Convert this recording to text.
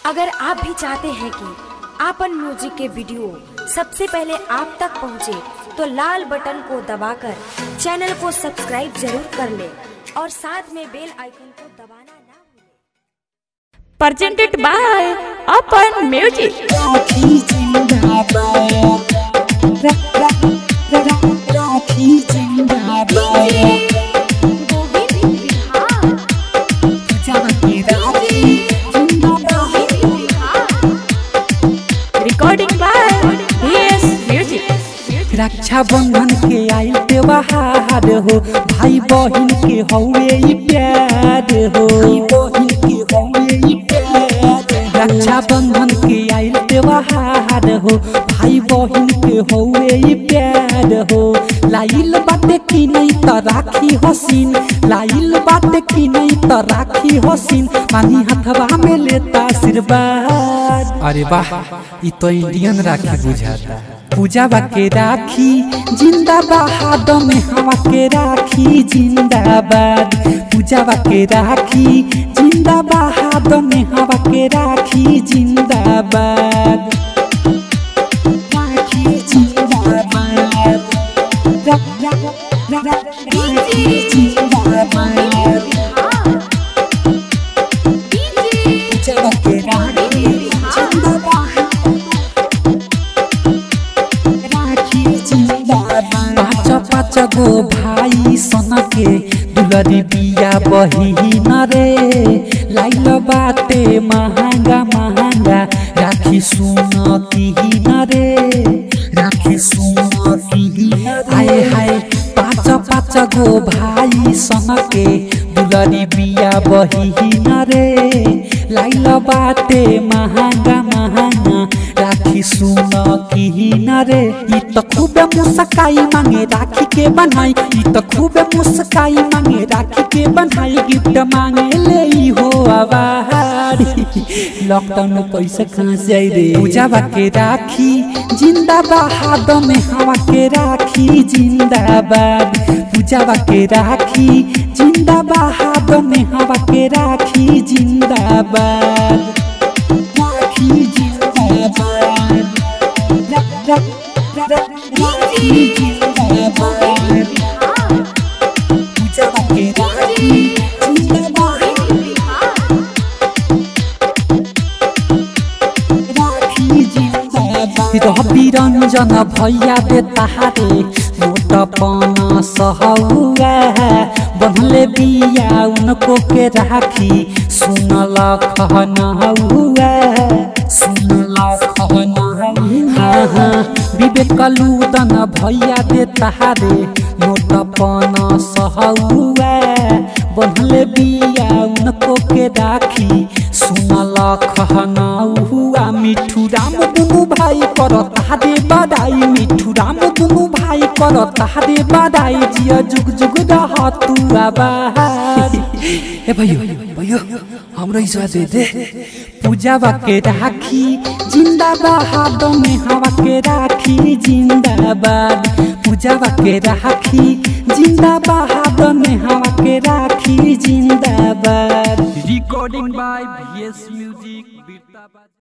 अगर आप भी चाहते हैं कि आपन म्यूजिक के वीडियो सबसे पहले आप तक पहुंचे, तो लाल बटन को दबाकर चैनल को सब्सक्राइब जरूर कर ले और साथ में बेल आइकन को दबाना ना भूलें। presented by Open Music. राखी जिंदाबाद रा- रा- रा- रा- राखी जिंदाबाद जाके राखी जिंदाबाद Recording by DS Music. रक्षा बंधन के आइल त्योहार हो भाई बहिन के हौवे ई प्यार हो बहिन के हौवे ई प्यार रक्षा बंधन के आइल त्योहार हो भाई बहिन के हौवे ई प्यार हो लाइल बाटे की नहीं त राखी हसीन लाइल बाटे की नहीं त राखी हसीन पानी हथवा में लेता आशीर्वाद अरे वाह ई तो इंडियन राखी बुझाता पूजा के राखी जिंदाबाद में हवा के राखी जिंदाबाद पूजा के राखी जिंदाबाद में हवा के राखी जिंदाबाद राखी जिंदाबाद रा- रा- रा- रा- राखी जिंदाबाद पूजा के राखी जिंदाबाद राखी जिंदाबाद पाँच पाँच गो भाई सन के दुलरी बिया बहिन रे लाइल बाटे महंगा महंगा राखी सुन किहिन रे राखी सुन किहिन हाय हाय पाँच पाँच गो भाई सन के दुलरी बिया बहिन रे लाइल बाटे महंगा महंगा राखी सुन किहिन रे ई त खूबे मुस्काई मांगे राखी के बनाई ई त खूबे मुस्काई मांगे राखी के बनाई गिफ्ट मांगे ले ई हो आवारी लॉकडाउन में पैसा कहाँ से आई रे पूजा के राखी जिंदाबाद में हवा के राखी जिंदाबाद पूजा के राखी जिंदाबाद में हवा के राखी जिंदाबाद राखी जिंदाबाद रा- रा- रा- रा- राखी जिंदाबाद पूजा के राखी जिंदाबाद राखी जिंदाबाद रवि रंजन भैया दे तहारे मोट पन सहौआ बनले बिया उनको के राखी सुनल खन हुआ सुनल खन हाँ हाँ विवेक लूदन भैया दे तहारे मोट पन सहौआ बनले बिया उनको के राखी सुनल खन हुआ मिठू राम दुनु भाई कर तारे बधाई मिठू राम दुनु भाई कर तारे बधाई जिया जुग जुग रह तू आबाई ए भैयो भैयो हाम्रो इस दे दे पूजा के राखी जिंदाबाद में हवा के राखी जिंदाबाद पूजा के राखी जिंदाबाद में हवा के राखी जिंदाबाद recording by VS Music Birtabad